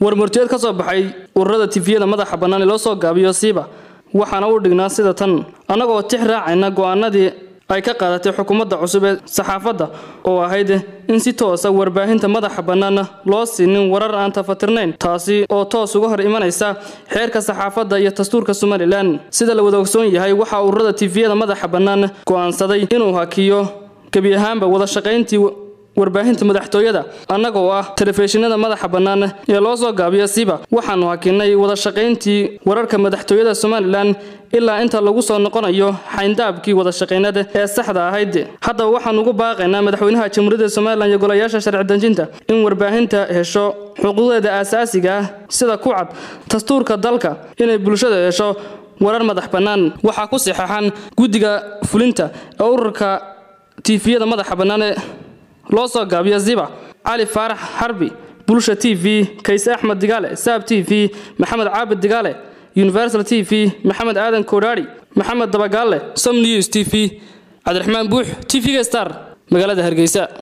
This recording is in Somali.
warmurtiyeed ka soo baxay ururada tifiyada madaxa bannaan ee loo soo gaabiyo siiba waxaana u dhignaa sida tan annagoo tix raacayna go'aanadii ay ka qaadatay xukuumadda cusub ee saxaafadda oo ahayd in si toosa warbaahinta madaxa bannaana loo siinin warar aan tafatirnayn taasi oo toos uga hor imanaysa xeerka saxaafadda iyo dastuurka somalilan sida la wada ogsoon yahay waxaa ururada tifiyada madaxa bannaan go'aansaday inuu hakiyo gebi ahaanba wada shaqayntii warbaahinta madaxtooyada annaga oo ah telefishinada madaxa bannaan ee loo soo gaabiyo siba waxaanu hakinay wada shaqayntii wararka madaxtooyada somalilan ilaa inta lagu soo noqonayo xayndaabkii wada shaqaynada ee saxda ahayd haddaba waxaan ugu baaqaynaa madaxweynaha jamhuuriyadda somalilan iyo golayaasha sharci dejinta in warbaahinta hesho xuquuqdeeda aasaasiga ah sida ku cad dastuurka dalka inay bulshada hesho warar madax bannaan waxaa ku saxeexan guddiga fulinta ee ururka tiifiyada madaxa bannaan ee loo soo gaabiyo ziba cali faarax xarbi bulsha t v kayse axmed digaale saab t v maxamed caabid digaale universal t v maxamed aadan koodhaari maxamed dabagaalle som news t v cabdiraxmaan buux t v-ga star magaalada hargeysa